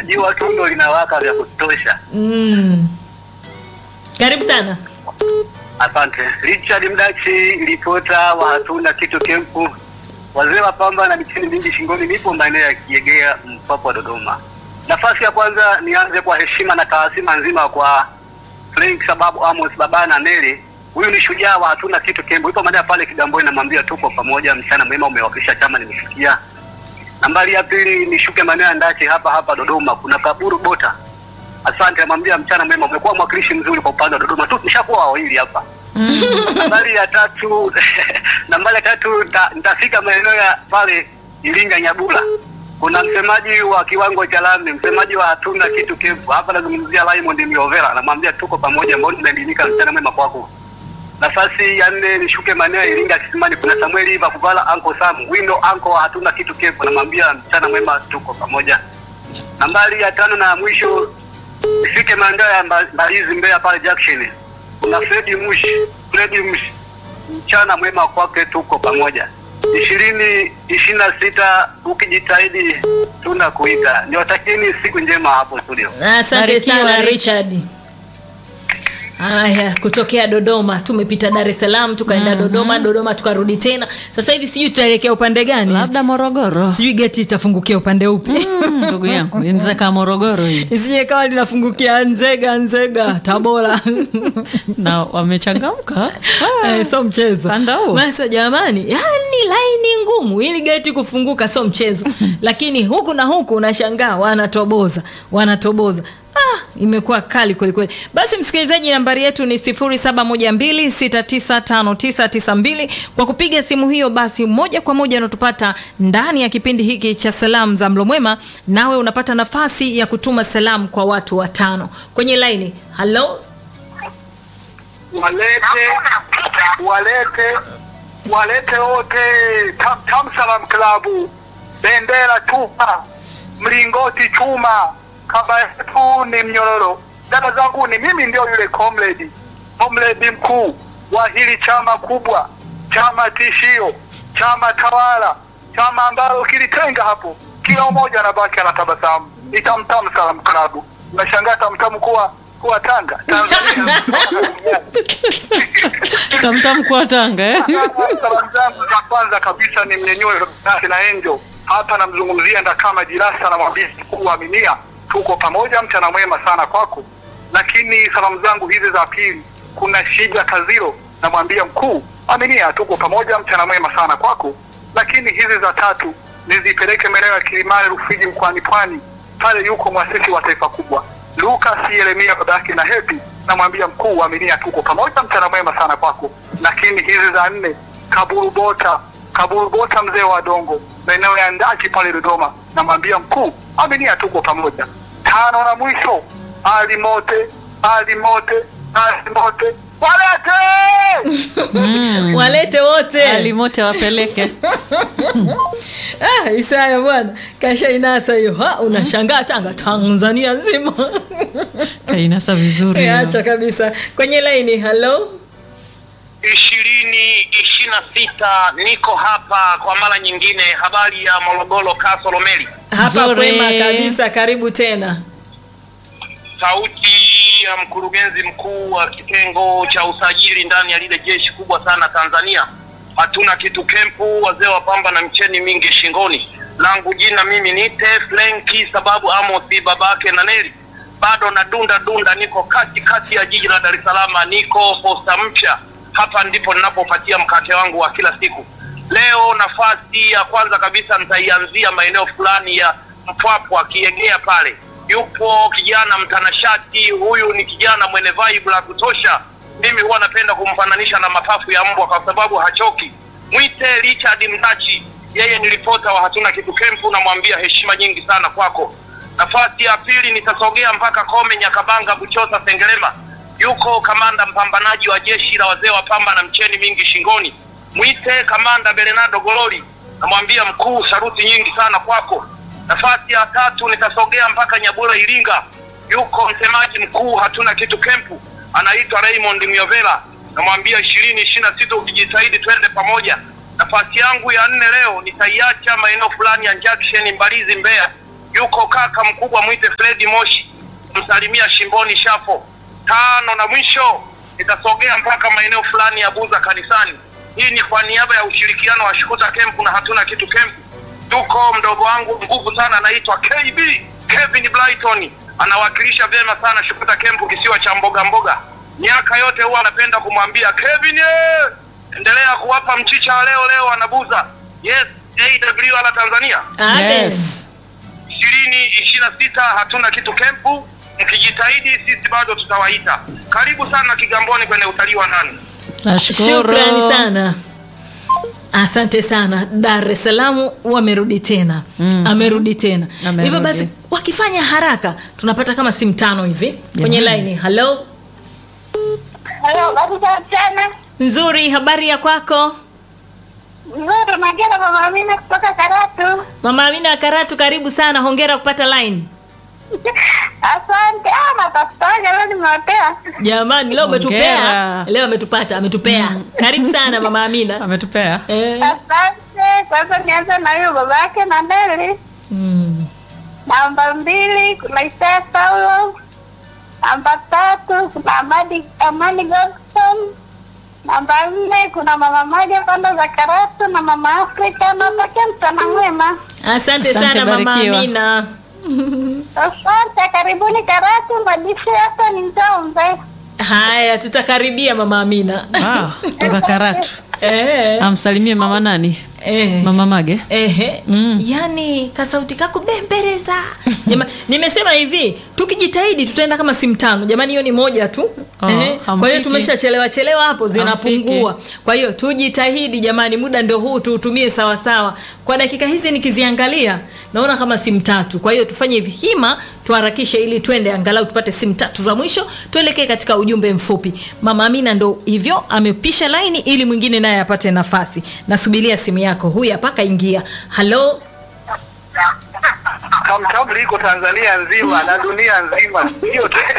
jua tu ndo linawaka vya kutosha. Mm. Karibu sana. Asante. Richard Mdachi, ripota wa hatuna kitu kempu, wazee wa pamba na michini mingi shingoni, nipo maeneo ya Kiegea, Mpwapwa, Dodoma. Nafasi ya kwanza nianze kwa heshima na taasima nzima kwa Frank sababu Amos baba na Neli. Huyu ni shujaa wa hatuna kitu kempu, ipo maeneo pale Kigamboni, namwambia tuko pamoja, mchana mwema, umewakilisha chama, nimesikia. Nambari ya pili nishuke maeneo ya Ndache hapa hapa Dodoma, kuna kaburu bota Asante, namwambia mchana mwema, umekuwa mwakilishi mzuri kwa upande wa Dodoma tu, nishakuwa wawili hapa. nambari ya tatu nambari ya tatu nita- nitafika maeneo ya pale Iringa Nyabula, kuna msemaji wa kiwango cha lami, msemaji wa hatuna kitu kefu hapa, nazungumzia Raymond Miovera, namwambia tuko pamoja, mbona tunaelimika, mchana mwema kwako. Nafasi ya nne nishuke maeneo ya Iringa Kisimani, kuna Samuel Iva Kuvala, Anko Sam Wino, Anko wa hatuna kitu kefu, namwambia mchana mwema, tuko pamoja. Nambari ya tano na ya mwisho ifike maeneo ya Mba- Mbalizi Mbeya pale Junction. Kuna Fredi Mushi, Fredi Mushi. Mchana mwema kwake tuko pamoja. ishirini ishirini na sita ukijitahidi tunakuita. Niwatakieni siku njema hapo studio. Asante Barikiwa, sana Rich. Richard. Haya, kutokea Dodoma tumepita Dar es Salaam tukaenda Dodoma, Dodoma tukarudi tena. Sasa hivi sijui tutaelekea upande gani? labda morogoro Sijui geti itafungukia upande upi? Mm, ndugu yangu inaweza kaa morogoro hii Isije kawa linafungukia Nzega, Nzega, Tabora. na wamechangamka Eh, so mchezo Panda huo. Basi jamani, yani laini ngumu ili geti kufunguka sio mchezo, lakini huku na huku unashangaa wanatoboza wanatoboza. Ah, imekuwa kali kweli kweli. Basi msikilizaji, nambari yetu ni 0712695992 kwa kupiga simu hiyo, basi moja kwa moja unatupata ndani ya kipindi hiki cha salamu za mlo mwema, nawe unapata nafasi ya kutuma salamu kwa watu watano kwenye laini. Halo, Walete walete walete wote Tam, Tam Salam Klabu, bendera chuma, mlingoti chuma, kaba yetu ni mnyororo. Dada zangu ni mimi ndio yule comrade comrade mkuu wa hili chama kubwa, chama tishio, chama tawala, chama ambalo kilitenga hapo, kila mmoja anabaki anatabasamu. Ni Tam Tam Salam Klabu. Nashangaa Tamtam kuwa kuwa Tanga Tanzania. tamtam kwa tanga eh? Salamu zangu za kwanza kabisa ni mnyenyue Nasi na Enjo hapa, namzungumzia Ndakama Jirasa, namwambia mkuu wa Aminia, tuko pamoja, mchana mwema sana kwako. Lakini salamu zangu hizi za pili, kuna Shija Kaziro, namwambia mkuu Aminia, tuko pamoja, mchana mwema sana kwako. Lakini hizi za tatu nizipeleke maeneo ya Kilimani, Rufiji, mkoani Pwani, pale yuko mwasisi wa taifa kubwa Lucas Yeremia babake na Hepi, namwambia mkuu Aminia, tuko pamoja, mchana mwema sana kwako. Lakini hizi za nne, Kaburu Bota, Kaburu Bota, mzee wa Dongo, maeneo ya Ndaki pale Dodoma, namwambia mkuu Aminia, tuko pamoja. Tano na mwisho, Ali Mote, Ali Mote, Ali Mote, walete walete wote alimote wapeleke Ah, Isaya bwana kasha inasa hiyo. Ha, unashangaa Tanga Tanzania nzima. kainasa vizuri Eh, hiyo. Acha kabisa. Kwenye laini, hello. ishirini ishirini na sita niko hapa kwa mara nyingine. Habari ya Morogoro, Kasolo Meli, Hapa Nzuri. kwema kabisa, karibu tena. sauti ya mkurugenzi mkuu wa kitengo cha usajili ndani ya lile jeshi kubwa sana Tanzania. Hatuna kitu kempu, wazee wa pamba na mcheni mingi shingoni. Langu jina mimi nite Flenki sababu Amosi babake na Neli, bado na dunda dunda, niko kati kati ya jiji la Dar es Salaam, niko posta mpya. Hapa ndipo ninapopatia mkate wangu wa kila siku. Leo nafasi ya kwanza kabisa nitaianzia maeneo fulani ya Mpwapwa, Kiegea pale yupo kijana mtanashati. Huyu ni kijana mwenye vibe la kutosha. Mimi huwa napenda kumfananisha na mapafu ya mbwa kwa sababu hachoki. Mwite Richard Mdachi, yeye ni ripota wa hatuna kitu kempu, namwambia heshima nyingi sana kwako. Nafasi ya pili nitasogea mpaka Kome, Nyakabanga, Buchosa, Sengerema. Yuko kamanda mpambanaji wa jeshi la wazee wa pamba na mcheni mingi shingoni. Mwite kamanda Bernardo Gololi, namwambia mkuu, saruti nyingi sana kwako. Nafasi ya tatu nitasogea mpaka Nyabura Iringa, yuko msemaji mkuu hatuna kitu kempu, anaitwa Raymond Miovela, namwambia ishirini ishirini na sita ukijitahidi twende pamoja. Nafasi yangu ya nne leo nitaiacha maeneo fulani ya Junction Mbalizi Mbeya, yuko kaka mkubwa mwite Fredi Moshi, msalimia Shimboni Shafo. Tano na mwisho nitasogea mpaka maeneo fulani ya Buza kanisani. Hii ni kwa niaba ya ushirikiano wa Shukuta Camp na hatuna kitu camp. Tuko mdogo wangu nguvu sana anaitwa KB Kevin Brighton, anawakilisha vyema sana Shukuta Camp, kisiwa cha mboga mboga. Miaka yote huwa anapenda kumwambia Kevin, eh, endelea kuwapa mchicha wa leo leo anabuza. Yes, AWR Tanzania Amen. Yes. ishirini ishirini na sita hatuna kitu kempu. Mkijitahidi sisi bado tutawaita. Karibu sana Kigamboni kwenye utalii wa ndani. Nashukuru. Shukrani sana. Asante sana. Dar es Salaam wamerudi tena mm. amerudi tena Amerudi. hivyo basi, wakifanya haraka tunapata kama simu tano hivi kwenye laini. Halo, Halo, habari za mchana. nzuri. Habari ya kwako Nzuri, naongea na mama Amina kutoka Karatu. mama Amina Karatu? Karibu sana, hongera kupata line. Asante. Ah, natafutaga leo nimeotea. Jamani, leo umetupea, Hongera. leo ametupata, ametupea. Karibu sana mama Amina. Ametupea. Eh. Asante. Kwanza nianze na huyo baba yake na Neli. Mm. Namba mbili kuna Isaya Paulo. Namba tatu kuna Amadi Amani Godson. Namba nne kuna mama moja pande za Karatu na mama Afrika. Natakia mchana mwema. Asante, Asante, sana mama barikiwa. Amina. Asante, karibuni Karatu. Majishi hapa ni Njombe. Haya, tutakaribia mama Amina. Ah, toka Karatu. eh. Amsalimie mama nani? Eh. Mama Mage. Ehe. Mm. Yaani kasauti kako bembereza. Jama, nimesema hivi, tukijitahidi tutaenda kama simu tano. Jamani hiyo ni moja tu. Oh, Ehe. Kwa hiyo hamfiki. tumeshachelewa chelewa hapo zinapungua. Kwa hiyo tujitahidi jamani, muda ndio huu tuutumie sawa sawa. Kwa dakika hizi nikiziangalia naona kama simu tatu. Kwa hiyo tufanye hivi hima tuharakishe ili twende angalau tupate simu tatu za mwisho tuelekee katika ujumbe mfupi. Mama Amina ndo hivyo amepisha laini ili mwingine naye apate nafasi. Nasubiria simu yako. Huyu hapa kaingia. Halo. Tamtam liko Tanzania nzima na dunia nzima, sio te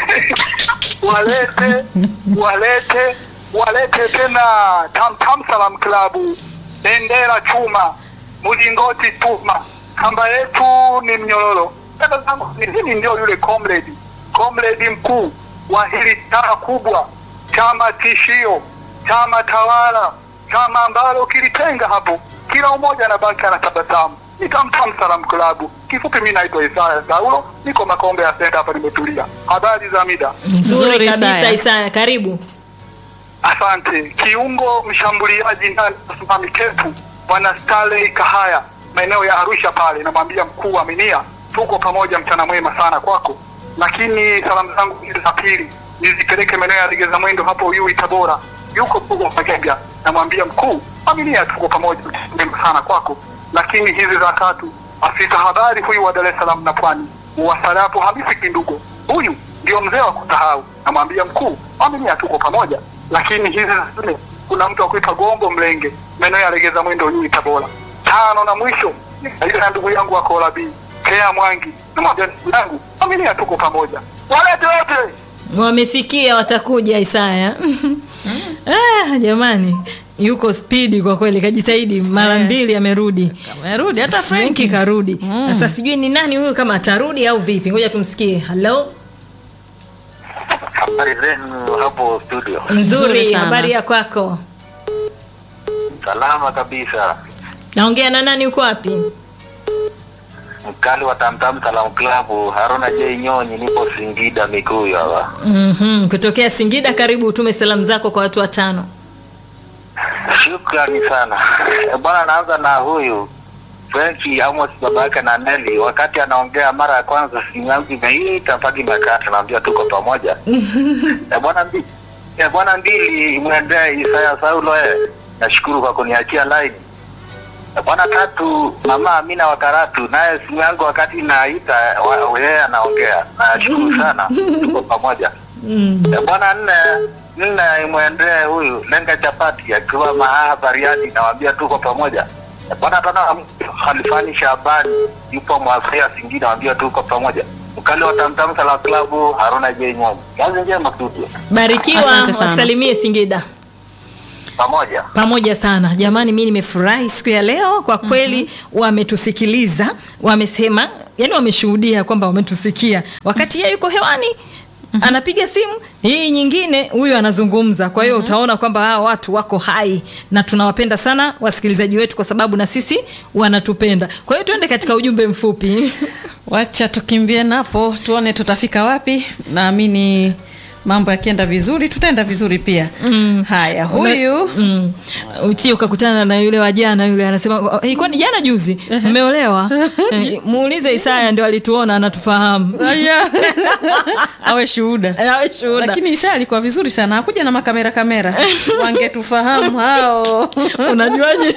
walete walete walete tena Tamtam Salam Klabu, bendera chuma, mlingoti tuma, kamba yetu ni mnyororo. Dada zangu, ni mimi ndio yule comrade comrade mkuu wa hili chama kubwa, chama tishio, chama tawala, chama ambalo kilitenga hapo, kila mmoja anabaki anatabasamu. Ni Tamtam Salam Klabu. Kifupi, mimi naitwa Isaya Saulo, niko Makombe ya Senta hapa, nimetulia. Habari za mida? Nzuri Nzuri, kabisa Isaya. Isaya, karibu. Asante. Kiungo mshambuliaji ndani msimami kepu bwana Stanley Kahaya maeneo ya Arusha pale, namwambia mkuu Aminia, tuko pamoja, mchana mwema sana kwako. Lakini salamu zangu hizi za pili nizipeleke maeneo ya Legeza Mwendo hapo Uyui Tabora, yuko Pugo Magega, namwambia mkuu Aminia, tuko pamoja, mchana mwema sana kwako. Lakini hizi za tatu, afisa habari huyu wa Dar es Salaam na Pwani, Uwasalapo Hamisi Kindugo, huyu ndio mzee wa kusahau, namwambia mkuu Aminia, tuko pamoja lakini hizi zingine kuna mtu akuita Gombo Mlenge maeneo ya Legeza Mwendo Nyui Tabora. Tano na mwisho ile na ndugu yangu wa Kola B Kea Mwangi na moja ndugu yangu Aminia, tuko pamoja, walete wote. Wamesikia watakuja Isaya. ah, jamani yuko spidi kwa kweli, kajitahidi mara Eh. mbili amerudi. Amerudi hata Frenki Frenki. karudi. Sasa sijui ni nani huyu, kama atarudi au vipi? Ngoja tumsikie. Halo, Habari zenu hapo studio? nzuri. Nzuri sana. Habari ya kwako? Salama kabisa. Naongea na nani? Uko wapi? Mkali wa Tamtam Salam Club, Haruna J Nyonyi, nipo Singida Mikuyu hapa. mm Kutokea Singida. Karibu, utume salamu zako kwa watu watano. Shukrani sana Eh, bwana. Naanza na huyu Frenki Amos, baba yake na Neli. Wakati anaongea mara ya kwanza, simu yangu imeita mpaka imekata, naambia tuko pamoja. Eh, bwana mbi eh, bwana mbili mwendee Isaya Saulo. Eh, nashukuru kwa kuniachia line. Eh, Bwana tatu, mama Amina wa Karatu, naye simu yangu wakati inaita wa- yeye anaongea. Nashukuru sana, tuko pamoja. Eh, Bwana nne nne imwendee huyu lenga chapati akiwa Mahaha Bariadi, nawambia tuko pamoja. Eh, Bwana tano Khalifani Shabani yupo Mwafia Singida, nawambia tuko pamoja. Mkali wa Tamtam Sala Klabu Haruna J Nyonyi, kazi njema studio, Barikiwa, Asante sana. wasalimie Singida. pamoja. pamoja sana jamani mi nimefurahi siku ya leo kwa kweli wametusikiliza wamesema yani wameshuhudia kwamba wametusikia wakati yeye yuko hewani anapiga simu hii nyingine huyu anazungumza kwa hiyo utaona kwamba hawa watu wako hai na tunawapenda sana wasikilizaji wetu kwa sababu na sisi wanatupenda kwa hiyo tuende katika ujumbe mfupi wacha tukimbie napo tuone tutafika wapi naamini mambo yakienda vizuri tutaenda vizuri pia mm. haya huyu mm. utie ukakutana na yule wa jana yule anasema ilikuwa ni jana juzi mmeolewa Eh, muulize isaya ndio alituona anatufahamu Aya. awe shuhuda awe shuhuda lakini isa alikuwa vizuri sana hakuja na makamera kamera wangetufahamu hao unajuaje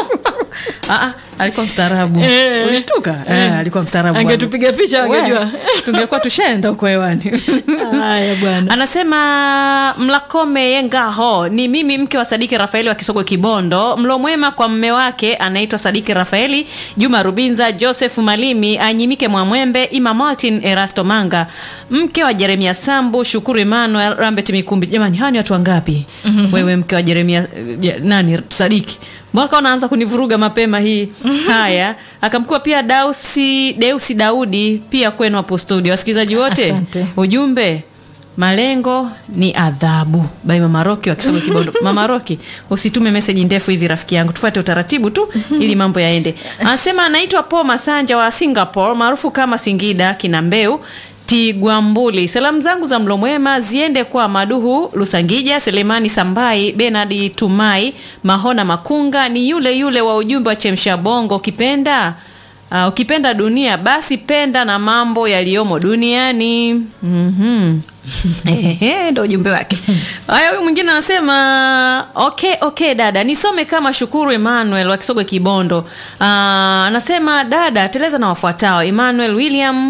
Ah, ah, alikuwa mstaarabu Eh. ulishtuka eh, alikuwa mstaarabu Angetupiga picha, We, angejua. tungekuwa tushaenda huko hewani haya bwana anasema mlakome yengaho ni mimi mke wa sadiki rafaeli wa kisogwe kibondo mlo mwema kwa mme wake anaitwa sadiki rafaeli juma rubinza joseph malimi anyimike mwamwembe ima martin erasto manga mke wa jeremia sambu shukuru emmanuel rambet mikumbi jamani hawa ni watu wangapi mm-hmm. wewe mke wa jeremia ja, nani sadiki mwaka unaanza kunivuruga mapema hii haya akamkua pia dausi deusi daudi pia kwenu hapo studio wasikilizaji wote Asante. ujumbe malengo ni adhabu bai mamaroki wakisoma kibondo mamaroki usitume meseji ndefu hivi rafiki yangu tufuate utaratibu tu ili mambo yaende anasema anaitwa po masanja wa singapore maarufu kama singida kinambeu tigwambuli salamu zangu za mlo mwema ziende kwa maduhu lusangija selemani sambai benadi tumai mahona makunga ni yule yule wa ujumbe wa chemsha bongo ukipenda Uh, ukipenda dunia basi penda na mambo yaliyomo duniani mm-hmm. Ehe, ndo ujumbe wake haya huyu mwingine anasema okay, okay dada nisome kama shukuru emmanuel wa kisogwe kibondo uh, anasema dada teleza na wafuatao emmanuel william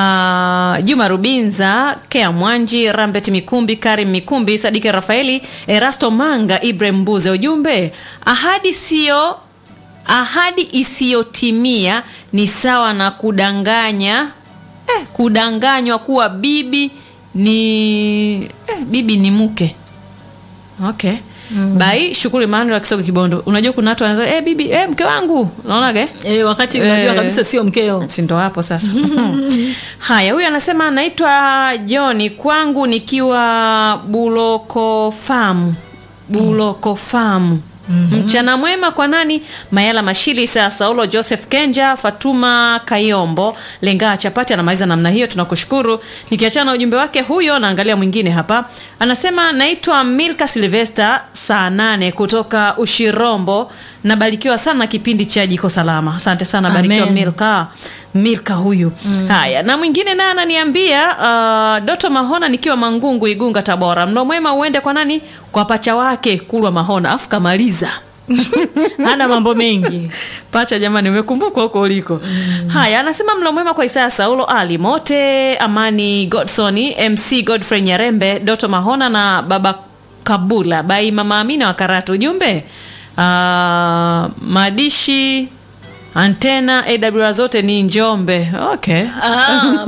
uh, juma rubinza kea mwanji rambet mikumbi karim mikumbi sadike rafaeli erasto manga ibrahim mbuze ujumbe ahadi sio ahadi isiyotimia ni sawa na kudanganya eh, kudanganywa kuwa bibi ni eh, bibi ni mke okay mm. bai shukuru Emmanuel wa kisogo kibondo unajua kuna watu wanasema eh, bibi eh, mke wangu unaonaga e, wakati unajua Eh. kabisa sio mkeo si ndo hapo sasa haya huyu anasema anaitwa joni kwangu nikiwa bulokofamu bulokofamu Mm-hmm. mchana mwema kwa nani mayala mashili saa saulo joseph kenja fatuma kayombo lengaa chapati anamaliza namna hiyo tunakushukuru nikiachana na ujumbe wake huyo naangalia mwingine hapa anasema naitwa milka silvester saa nane kutoka ushirombo nabarikiwa sana na kipindi cha jiko salama asante sana barikiwa Amen. milka milka huyu mm. haya na mwingine naye ananiambia uh, doto mahona nikiwa mangungu igunga tabora mlo mwema uende kwa nani kwa pacha wake kulwa mahona afu kamaliza hana mambo mengi pacha jamani umekumbuka huko uliko mm. haya anasema mlo mwema kwa isaya saulo ali mote amani godsoni mc godfrey nyarembe doto mahona na baba kabula bai mama amina wa karatu ujumbe uh, madishi antena aw zote ni njombe okay Ah,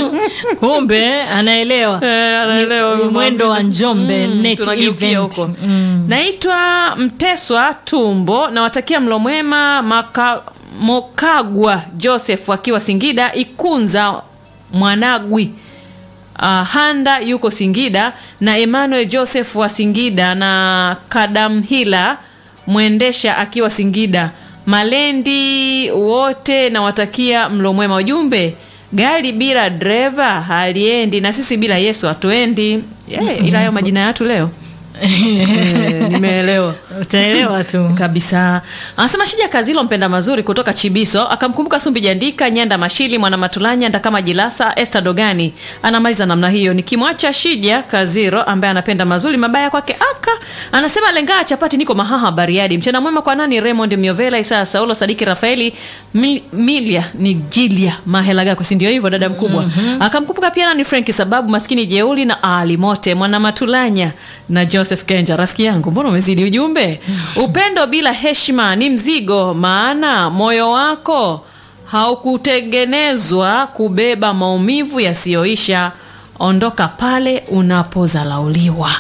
kumbe anaelewa Eh, anaelewa Ni- ni huyu mwendo mama. wa njombe Mm, net tunageukia event huko. Mm. naitwa mteswa tumbo nawatakia mlo mwema Maka- mokagwa joseph akiwa singida ikunza mwanagwi uh, handa yuko singida na emmanuel joseph wa singida na kadamhila mwendesha akiwa singida malendi wote nawatakia mlo mwema ujumbe gari bila dreva haliendi na sisi bila yesu hatuendi yeah, ila hayo majina yatu leo Eh, nimeelewa utaelewa tu kabisa anasema shija kazilo mpenda mazuri kutoka chibiso akamkumbuka sumbi jandika nyanda mashili mwana matulanya ndakama jilasa este dogani anamaliza namna hiyo nikimwacha shija kaziro ambaye anapenda mazuri mabaya kwake aka anasema lengaa chapati niko mahaha bariadi mchana mwema kwa nani raymond miovela isaa saulo sadiki rafaeli Mil, milia ni jilia mahelagako si ndio hivyo dada mkubwa mm-hmm. akamkumbuka pia nani frenki sababu maskini jeuli na ali mote mwana matulanya na joseph kenja rafiki yangu mbona umezidi ujumbe upendo bila heshima ni mzigo maana moyo wako haukutengenezwa kubeba maumivu yasiyoisha ondoka pale unapozalauliwa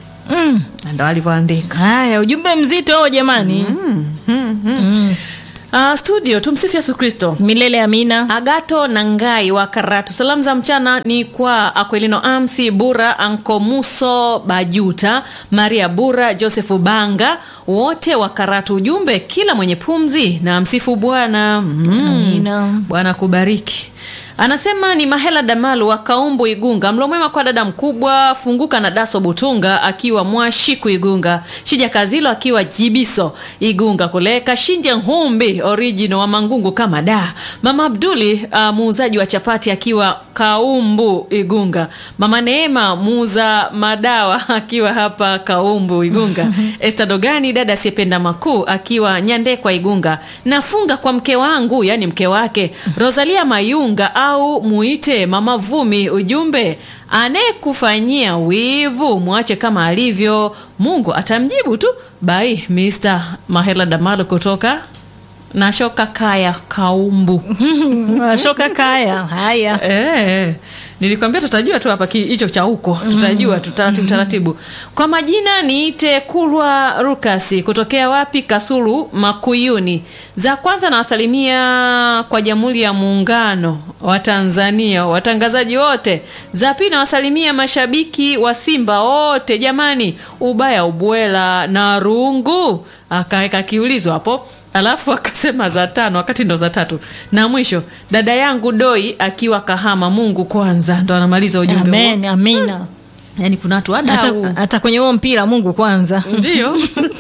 mm. ndo alivyoandika haya ujumbe mzito huo jamani mm. Uh, studio tumsifu yesu kristo milele amina agato na ngai wa karatu salamu za mchana ni kwa akwelino amsi bura ankomuso bajuta maria bura josefu banga wote wa karatu ujumbe kila mwenye pumzi na msifu bwana mm. Amina. bwana kubariki anasema ni mahela damalu wa kaumbu igunga mlomwema kwa dada mkubwa funguka na daso butunga akiwa mwashiku igunga shija kazilo akiwa jibiso igunga kule kashinje nhumbi original wa mangungu kama da mama abduli uh, muuzaji wa chapati akiwa kaumbu igunga mama neema muuza madawa akiwa hapa kaumbu igunga esta dogani dada asiyependa makuu akiwa nyandekwa igunga nafunga kwa mke wangu yani mke wake rosalia mayunga au muite mama vumi ujumbe anayekufanyia wivu mwache kama alivyo mungu atamjibu tu bai mr mahela damalo kutoka nashoka kaya kaumbu shoka kaya haya Eh, nilikwambia tutajua tu hapa ki- hicho cha huko tutajua tu taratibu taratibu kwa majina niite kulwa rukasi kutokea wapi kasulu makuyuni za kwanza nawasalimia kwa jamhuri ya muungano wa tanzania watangazaji wote za pili nawasalimia mashabiki wa simba wote jamani ubaya ubwela na rungu akaweka kiulizo hapo alafu akasema za tano wakati ndo za tatu na mwisho dada yangu doi akiwa kahama mungu kwanza ndo anamaliza ujumbe huo amen amina yani kuna watu hata, wadau hata kwenye huo mpira mungu kwanza ndio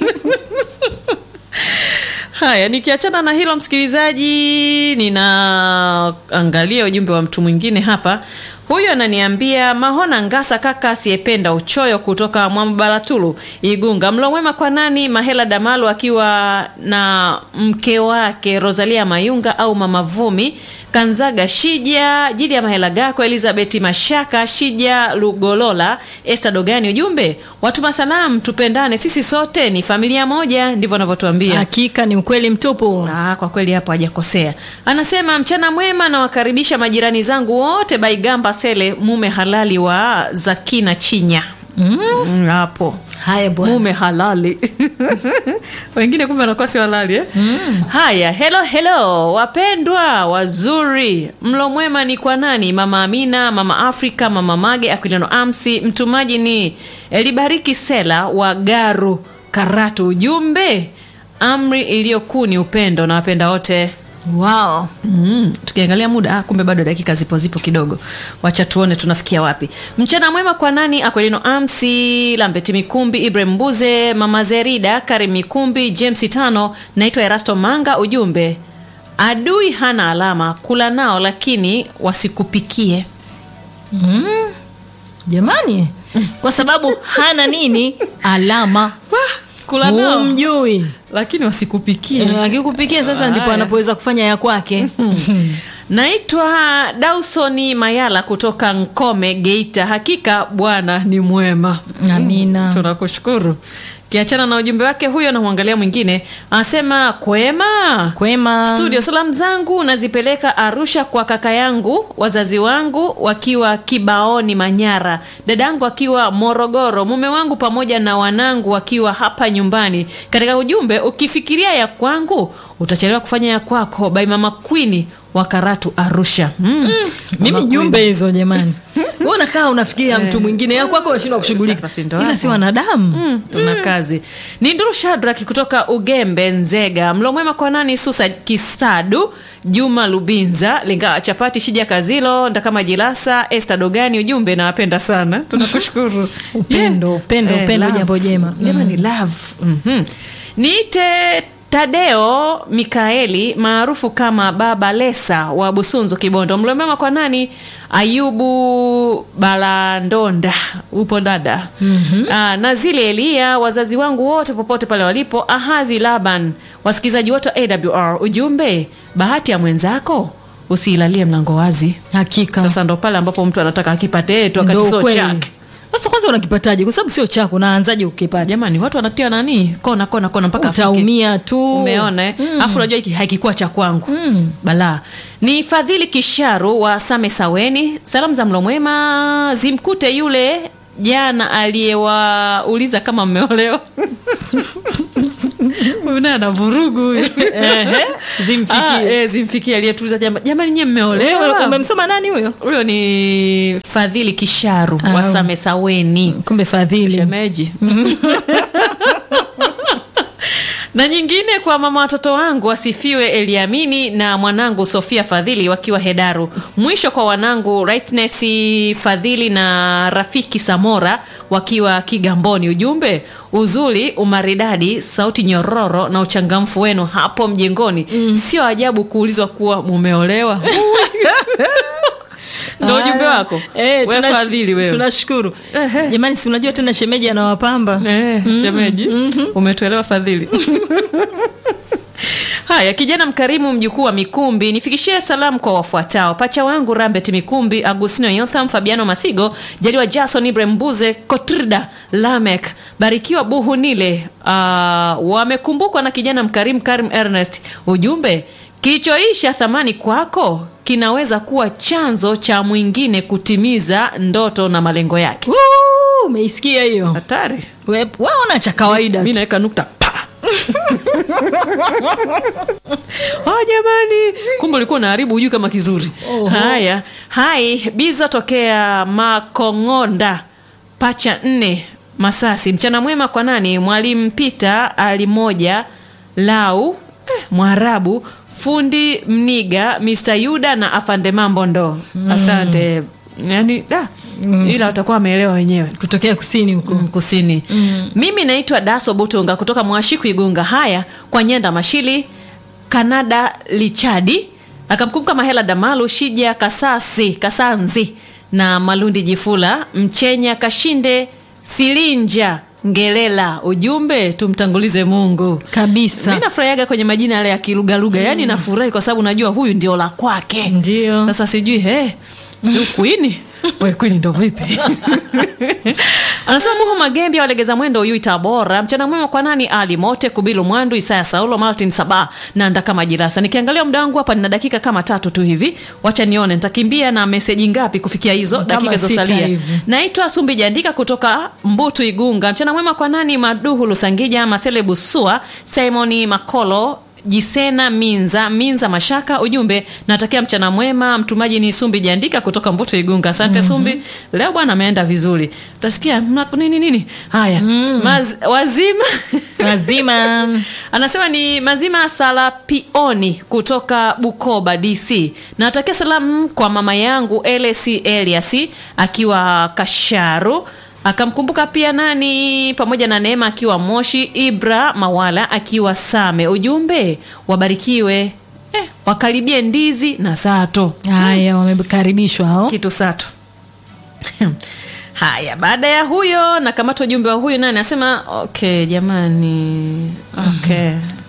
haya nikiachana na hilo msikilizaji ninaangalia ujumbe wa mtu mwingine hapa huyu ananiambia mahona ngasa kaka asiyependa uchoyo kutoka mwambalatulu igunga mlo mwema kwa nani mahela damalu akiwa na mke wake rosalia mayunga au mama vumi kanzaga shija jili ya mahela gako elizabeti mashaka shija lugolola este dogani ujumbe watuma salamu tupendane sisi sote ni familia moja ndivyo anavyotuambia hakika ni ukweli mtupu Ah, kwa kweli hapo hajakosea anasema mchana mwema nawakaribisha majirani zangu wote baigamba sele mume halali wa zakina chinya mm. hapo haya bwana mume halali wengine kumbe wanakuwa si halali eh? mm. haya helo helo wapendwa wazuri mlo mwema ni kwa nani mama amina mama afrika mama mage aquiliano amsi mtumaji ni elibariki sela wa garu karatu ujumbe amri iliyokuu ni upendo na wapenda wote wow. Mm, tukiangalia muda ah, kumbe bado dakika zipo zipo kidogo wacha tuone tunafikia wapi mchana mwema kwa nani akwelino amsi lambeti mikumbi ibrahim mbuze mama zerida karim mikumbi james tano naitwa erasto manga ujumbe adui hana alama kula nao lakini wasikupikie jamani kwa sababu hana nini alama kula nao humjui lakini wasikupikie Eh, akikupikia sasa ndipo Haya. anapoweza kufanya ya kwake naitwa dausoni mayala kutoka nkome geita hakika bwana ni mwema amina tunakushukuru kiachana na ujumbe wake huyo namwangalia mwingine anasema kwema kwema studio salamu zangu nazipeleka arusha kwa kaka yangu wazazi wangu wakiwa kibaoni manyara dadangu akiwa morogoro mume wangu pamoja na wanangu wakiwa hapa nyumbani katika ujumbe ukifikiria ya kwangu utachelewa kufanya ya kwako by mama kwini wa karatu arusha mm. mimi Mama jumbe hizo jamani Wewe unakaa unafikiria mtu mwingine ya kwako unashindwa kushughulika Sasa si ndo ila hapo. si wanadamu Mm, tuna kazi ni nduru shadrak kutoka ugembe nzega mlo mwema kwa nani susa kisadu juma lubinza linga chapati shija kazilo ndakama jilasa este dogani ujumbe nawapenda sana tunakushukuru Upendo, upendo, upendo, love. jambo jema. jamani love mm-hmm. niite tadeo mikaeli maarufu kama baba lesa wa busunzu kibondo mlomema kwa nani ayubu balandonda upo dada mm-hmm. Aa, na zile elia wazazi wangu wote popote pale walipo ahazi laban wasikilizaji wote wa awr ujumbe bahati ya mwenzako usiilalie mlango wazi hakika sasa ndo pale ambapo mtu anataka akipate tu wakati Ndo sio kweli. chake sasa kwanza unakipataje kwa sababu sio chako unaanzaje ukipata jamani watu wanatia nani kona kona kona mpaka afike. utaumia tu umeona eh? alafu unajua hiki hakikuwa cha kwangu mm. balaa ni fadhili kisharu wa same saweni salamu za mlo mwema zimkute yule jana aliyewauliza kama mmeolewa huyu naye ana vurugu huyu Ehe, zimfikie. Ah, eh, zimfikie aliyetuliza jamba jamani nyie Wewe mmeolewa umemsoma nani huyo huyo ni fadhili kisharu Ah. wa samesaweni kumbe fadhili shemeji na nyingine kwa mama watoto wangu wasifiwe eliamini na mwanangu sofia fadhili wakiwa hedaru mwisho kwa wanangu rightness fadhili na rafiki samora wakiwa kigamboni ujumbe uzuri umaridadi sauti nyororo na uchangamfu wenu hapo mjengoni mm. sio ajabu kuulizwa kuwa mumeolewa ndo ujumbe wako Eh, we tunash- fadhili wewe tunashukuru Ehe. jamani si unajua tena shemeji anawapamba Eh, shemeji umetuelewa fadhili haya kijana mkarimu mjukuu wa mikumbi nifikishie salamu kwa wafuatao pacha wangu rambet mikumbi agustino yotham fabiano masigo jaliwa jason ibrahim mbuze kotrida lamek barikiwa buhunile uh, wamekumbukwa na kijana mkarimu karim ernest ujumbe kilichoisha thamani kwako kinaweza kuwa chanzo cha mwingine kutimiza ndoto na malengo yake Woo, umeisikia hiyo hatari We- waona cha kawaida mi tu. naweka nukta pa oh, jamani kumbe ulikuwa unaharibu hujui kama kizuri haya hai bizo tokea makongonda pacha nne masasi mchana mwema kwa nani mwalimu pita alimoja lau eh, mwarabu fundi mniga mr yuda na afande mambo ndo asante yani da ila watakuwa wameelewa wenyewe kutokea kusini huko Mm, kusini mm. mimi naitwa daso butunga kutoka mwashiku igunga haya kwa nyenda mashili kanada lichadi akamkumbuka mahela damalu shija kasasi kasanzi na malundi jifula mchenya kashinde filinja ngelela ujumbe tumtangulize mungu kabisa mi nafurahiaga kwenye majina yale ya kilugalugha mm. yaani nafurahi kwa sababu najua huyu ndio la kwake Ndio. sasa sijui hey, siu kwini we kwini ndo vipi anasema buhu magembi walegeza mwendo uyui tabora mchana mwema kwa nani ali mote kubilu mwandu isaya saulo martin saba na ndaka majirasa nikiangalia muda wangu hapa nina dakika kama tatu tu hivi wacha nione nitakimbia na meseji ngapi kufikia hizo Kama dakika sita zosalia hivi. naitwa sumbi jandika kutoka mbutu igunga mchana mwema kwa nani maduhu lusangija masele busua simoni makolo jisena minza minza mashaka ujumbe natakia mchana mwema mtumaji ni sumbi jandika kutoka mbuto igunga asante mm-hmm. sumbi leo bwana ameenda vizuri utasikia mna- nini nini haya mm. Maz, wazima lazima anasema ni mazima salapioni kutoka bukoba dc natakia salamu kwa mama yangu lc elias akiwa kasharu akamkumbuka pia nani pamoja na neema akiwa moshi ibra mawala akiwa same ujumbe wabarikiwe eh, wakaribie ndizi na sato haya wamekaribishwa hao kitu sato haya baada ya huyo nakamata ujumbe wa huyu nani anasema okay jamani okay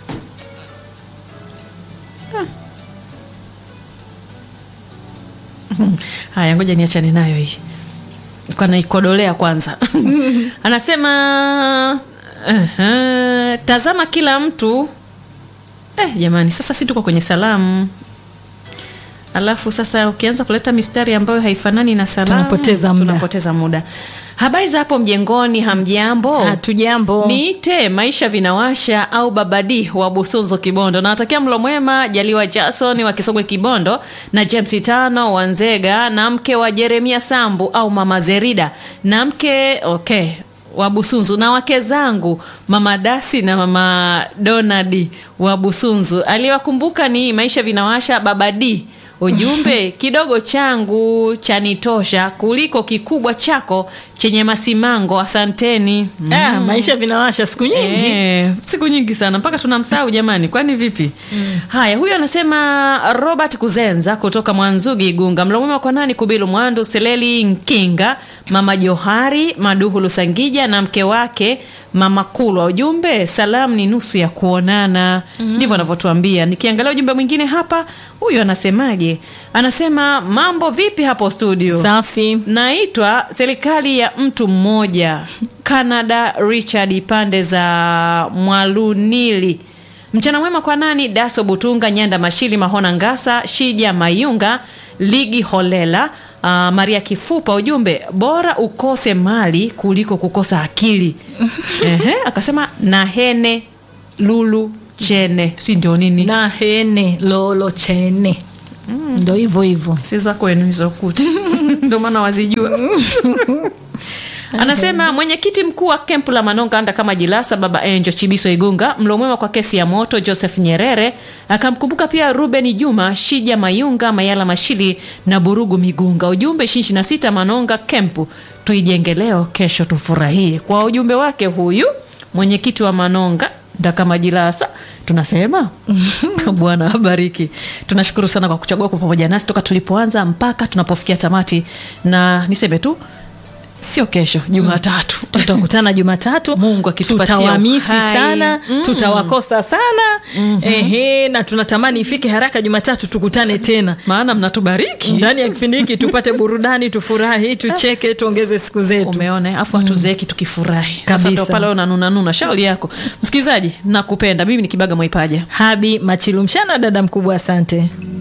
Hmm. haya ngoja niachane nayo hii Nilikuwa naikodolea kwanza anasema uh, tazama kila mtu eh, jamani sasa si tuko kwenye salamu alafu sasa ukianza kuleta mistari ambayo haifanani na salamu Tunapoteza muda. tunapoteza muda habari za hapo mjengoni hamjambo hatujambo niite maisha vinawasha au babadi wa busunzo kibondo nawatakia mlo mwema jaliwa jason wa kisogwe kibondo na james tano wa nzega na mke wa jeremia sambu au mama zerida na mke okay wa busunzu na wake zangu mama dasi na mama donadi wa busunzu aliyewakumbuka ni maisha vinawasha babadi ujumbe kidogo changu chanitosha kuliko kikubwa chako chenye masimango asanteni ah, maisha vinawasha siku nyingi Eh, siku nyingi sana mpaka tunamsahau jamani kwani vipi mm. haya huyu anasema robert kuzenza kutoka mwanzugi igunga mlomwema kwa nani kubilu mwandu seleli nkinga mama johari maduhu lusangija na mke wake mama kulwa ujumbe salamu ni nusu ya kuonana ndivyo anavyotuambia nikiangalia ujumbe mwingine hapa huyu anasemaje anasema mambo vipi hapo studio safi naitwa serikali ya mtu mmoja canada richard pande za mwalunili mchana mwema kwa nani daso butunga nyanda mashili mahona ngasa shija mayunga ligi holela uh, maria kifupa ujumbe bora ukose mali kuliko kukosa akili Ehe, akasema na hene lulu chene si ndio nini na hene lolo chene ndo hivyo hivyo si za kwenu hizo kuti ndio maana wazijua anasema mwenyekiti mkuu wa kempu la manonga anda kama jilasa baba enjo chibiso igunga mlo mwema kwa kesi ya moto joseph nyerere akamkumbuka pia ruben juma shija mayunga mayala mashili na burugu migunga ujumbe 26 manonga kempu tuijenge leo kesho tufurahie kwa ujumbe wake huyu mwenyekiti wa manonga ndakama jilasa tunasema bwana abariki tunashukuru sana kwa kuchagua kwa pamoja nasi toka tulipoanza mpaka tunapofikia tamati na niseme tu sio kesho jumatatu tutakutana jumatatu Mungu akitupatia tutawamisi uhai. sana tutawakosa sana ehe na tunatamani ifike haraka jumatatu tukutane tena maana mnatubariki ndani ya kipindi hiki tupate burudani tufurahi tucheke tuongeze siku zetu umeona afu hatuzeeki tukifurahi sasa Kabisa. ndo pale unanunanuna shauri yako msikilizaji nakupenda mimi ni kibaga mwaipaja habi machilumshana dada mkubwa asante